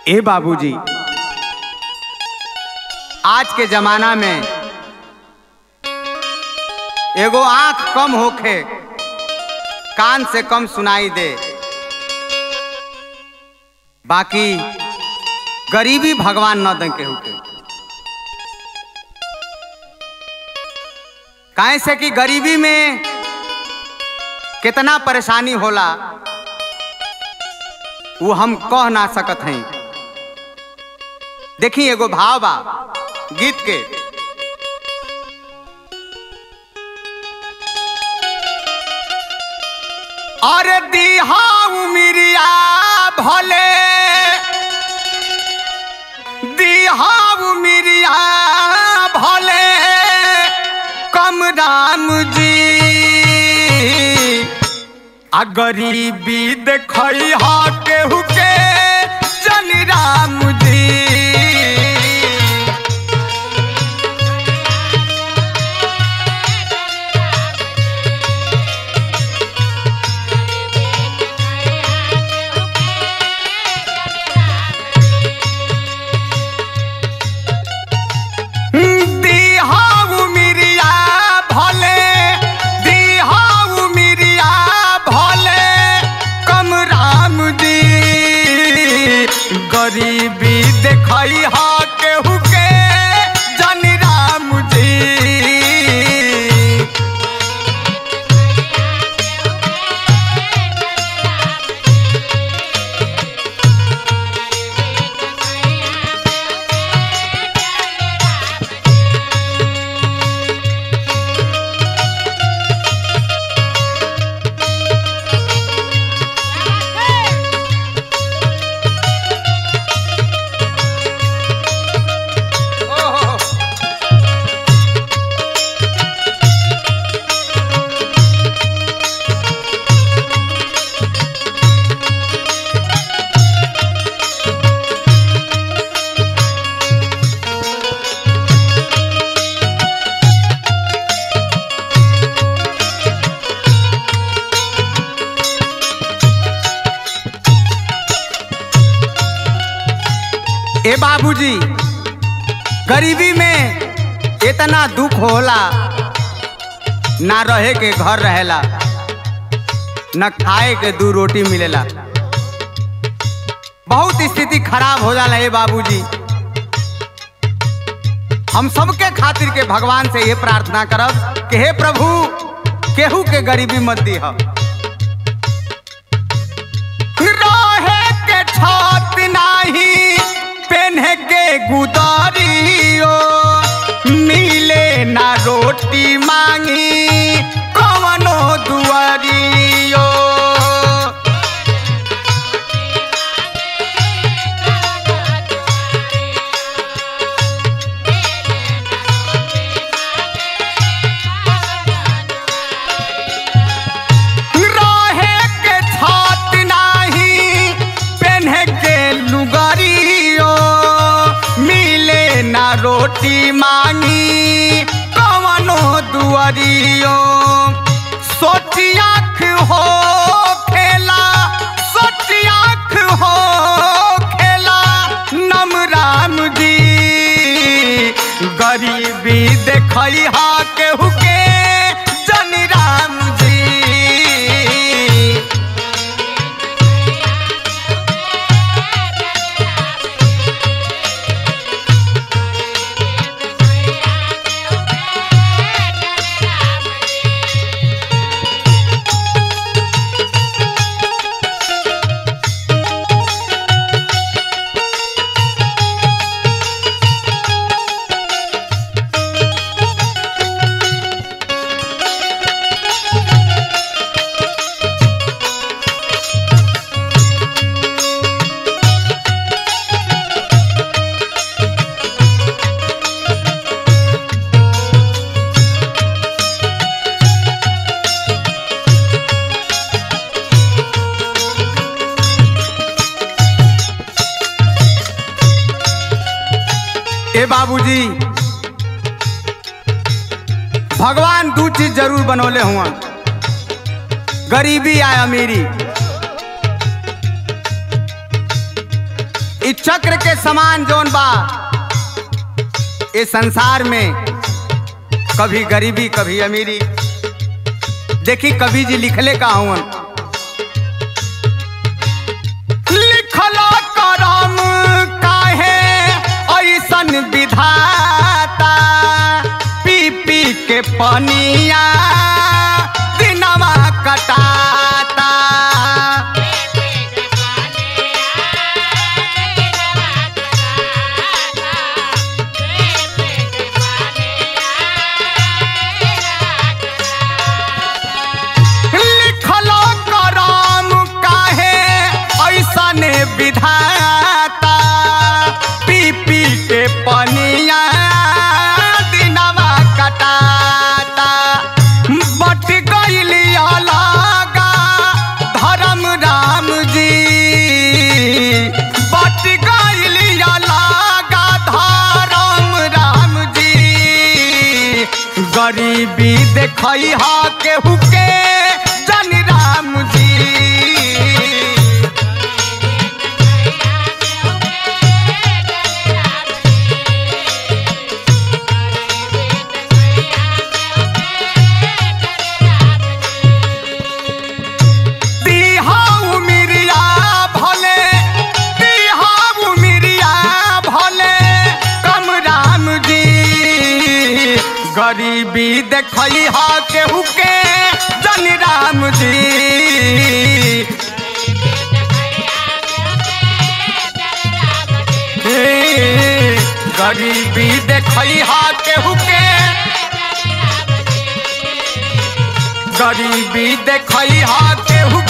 ए बाबूजी आज के जमाना में एगो आंख कम होखे कान से कम सुनाई दे बाकी गरीबी भगवान न दे केहू के काहे से कि गरीबी में कितना परेशानी होला वो हम कह ना सकत हैं देखी एगो भाव बा गीत के और दीहा उमिरिया भले दीहा उमिरिया भले कम राम जी आ गरीबी देखई हा केहू के जन राम जी दीहा उमिरिया भले दीहा उमिरिया भले कम राम जी गरीबी देखई हा केहू के जन राम जी ओहो। ए बाबूजी गरीबी में इतना दुख होला ना रहे के घर रहेला न खाए के दू रोटी मिलेला बहुत स्थिति खराब हो जाला ए बाबूजी हम सबके खातिर के भगवान से ये प्रार्थना करब कि हे प्रभु केहू के गरीबी मत दीह रहे के छत नाही पेन्हे के गुदरियो मिले ना रोटी मांगी कवनो दुआरियो रहे के छत नाही पेन्हे के लुगरियो मिले ना रोटी मांगी कवनो दुआरियो सोची आँख हो खेला सोची आँख हो खेला नम राम जी गरीबी देखई हा केहू के जन राम जी ए बाबूजी भगवान दू चीज जरूर बनौले हुआ गरीबी या अमीरी इ चक्र के समान जौन बा इस संसार में कभी गरीबी कभी अमीरी देखी कवि जी लिखले का हूँ लिखला करम काहे ऐसन विधाता पी पी के पनिया दिनवा कटाता लिखलो करम काहे ऐसन विधाता पी पी के पनिया दिनवा कटाता बट गईली अलगा धर्म राम जी बट गईली अलगा धर्म राम जी गरीबी देखई हा केहू के जन राम जी दीहा उमिरिया भले दीहा उमिरिया भले कम राम जी गरीबी देखई हा केहू के जन राम जी हे, गरीबी देखई हा केहू के गरीबी देखई हा केहू